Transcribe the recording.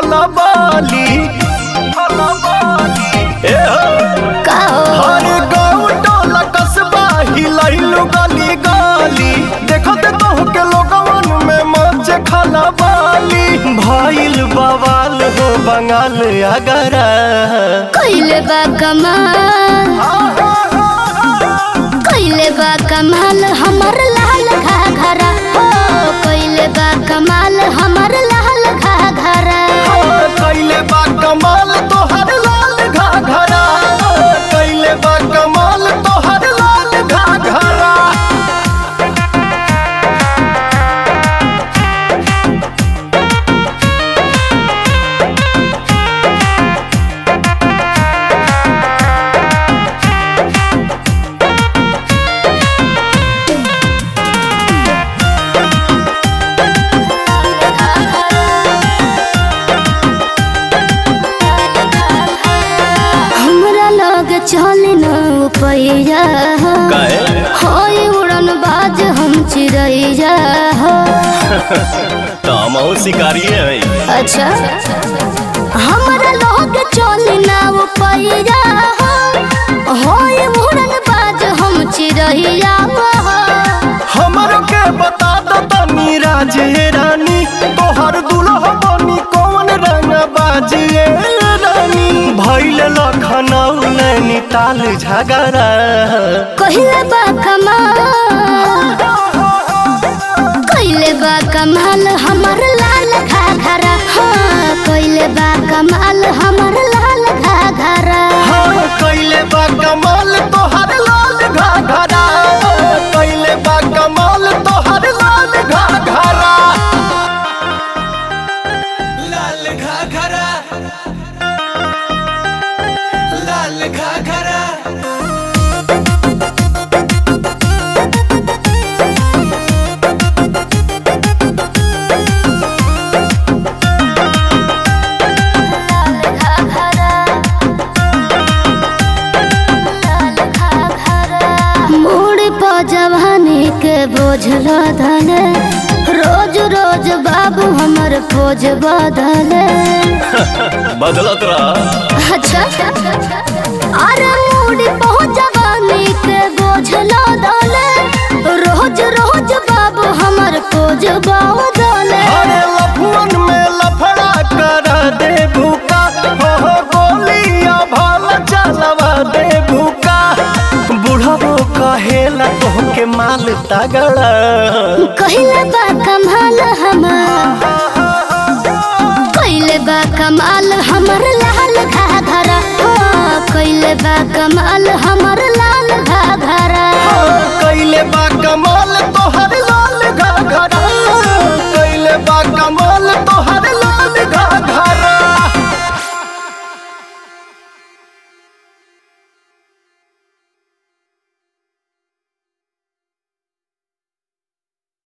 खलबाली ए हो का हो हर गाँव टोला कस्बा हिलैलु गली गली देखत तो के लोगवन में मच खलबाली भइल बवाल हो बंगाल अगरा कइले बा कमाल कइले बा कमाल हमर लाल घाघरा हो कइले बा कमाल हमर लाल घाघरा कैले बा कमाल तोहर लाल घाघरा कैले बा कमाल तोहर लाल घाघरा हमरा लग चले न पैया हो काहे? होय उड़न बाज हम चिड़ैया हो तामाओ शिकारी है अच्छा हमरा लोग चले न पैया हो होय उड़न बाज हम चिड़ैया हो हमर के बता दो तनी राजे रानी तोहर दुल्हा बनी कौन रंग बाजिए रानी भैल लखनऊ नैनीताल झगड़ा कहिले बा कमाल कहिले बा कमाल हमर लाल घाघरा हाँ कहिले बा कमाल हमर लाल घाघरा हाँ कैले बा कमाल तोहर लाल घाघरा कैले बा कमाल तोहर लाल घाघरा लाल घाघरा लाल घाघरा मोड़ पर जवानी के बोझ लदले रोज रोज बाबू हमर पोज बदले बदलत रहा अच्छा अरे मूड बहुत जवानी के बोझ लदले रोज रोज बाबू हमर पोज बदले अरे लफुअन में लफड़ा कर दे भूका हो हो गोलियां भाल चलवा दे भूका बुढ़बो कहेला तोहके माल तगड़ा कहिले बा कमाल हमर कहिले बा कमाल हमर लाल घाघरा हो कहिले बा कमाल हम